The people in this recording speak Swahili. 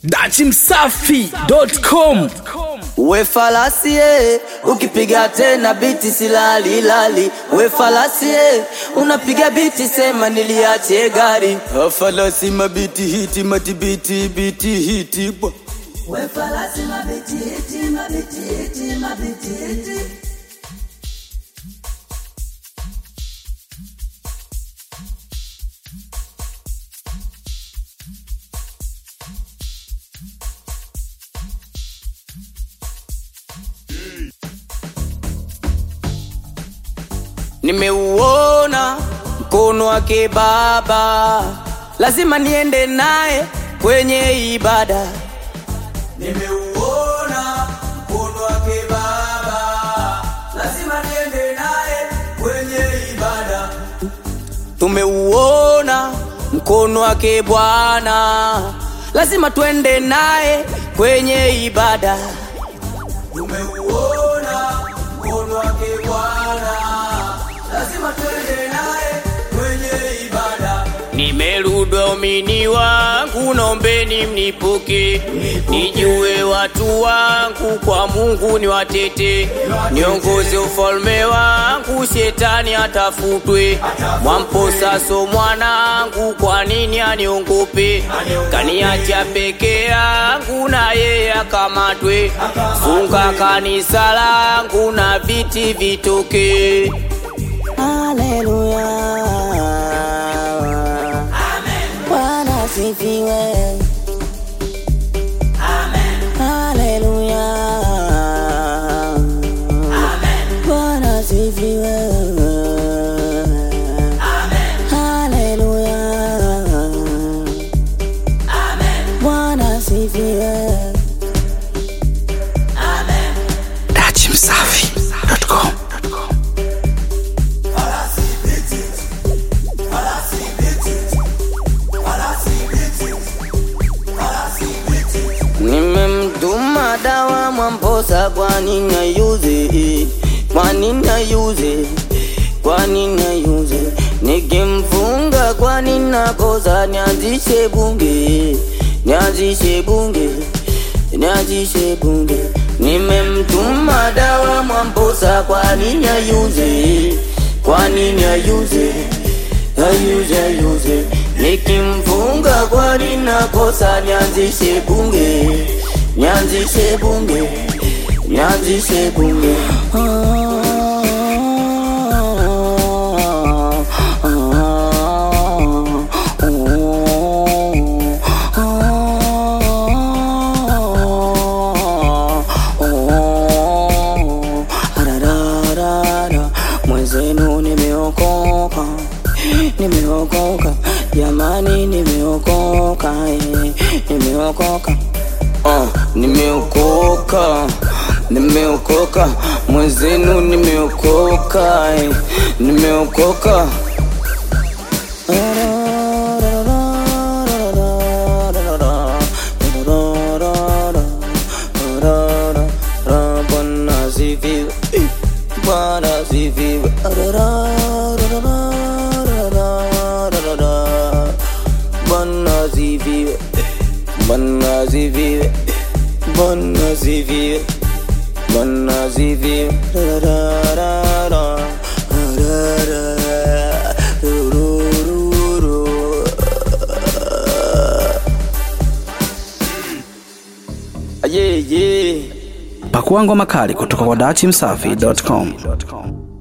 dachimsafi.com We falasie ukipiga tena biti silali lali. We falasie unapiga biti sema niliache gari. Falasi mabiti hiti matibiti biti hiti bwa. We falasi mabiti hiti mabiti hiti mabiti hiti. Nimeuona mkono wake Baba, lazima niende naye kwenye ibada. Nimeuona mkono wake Baba, lazima niende naye kwenye ibada. Tumeuona mkono wake Bwana, lazima twende naye kwenye ibada. Tumeuona mkono wake Bwana, lazima twende naye kwenye ibada. Nimerudi waumini wangu, naombeni mnipoke, nijue watu wangu, kwa Mungu ni watete, niongoze ufalme wangu, shetani atafutwe. Mwamposa so mwanangu, kwa nini aniongope? Kaniacha peke yangu, na yeye akamatwe. Funga kanisa langu na viti vitoke. Haleluya. Bwana asifiwe. Haleluya. Bwana asifiwe. Haleluya. Bwana asifiwe. dachimsafi.com Nimemtuma dawa Mwamposa, kwa nini ayuze? Kwa nini ayuze? Kwa nini ayuze? Nikimfunga kwa nini nakosa? Nianzishe bunge, nianzishe bunge, nianzishe bunge. Nimemtuma dawa Mwamposa, kwa nini ayuze? Kwa nini ayuze? ayuze ayuze nikimfunga kwa ninakosa nianzishe bunge nianzishe bunge nianzishe bunge Arararara, mwenzenu nimeokoka nimeokoka jamani nimeokoka eh, nimeokoka uh, nimeokoka nimeokoka mwenzenu nimeokoka eh, nimeokoka Bwana asifiwe Bwana asifiwe Bwana asifiwe Bwana asifiwe Bwana asifiwe Bwana asifiwe Ra-ra-ra-ra. Ra-ra-ra. Ru-ru-ru-ru. Yeah, yeah. pakua ngoma kali kutoka kwa dachimsafi.com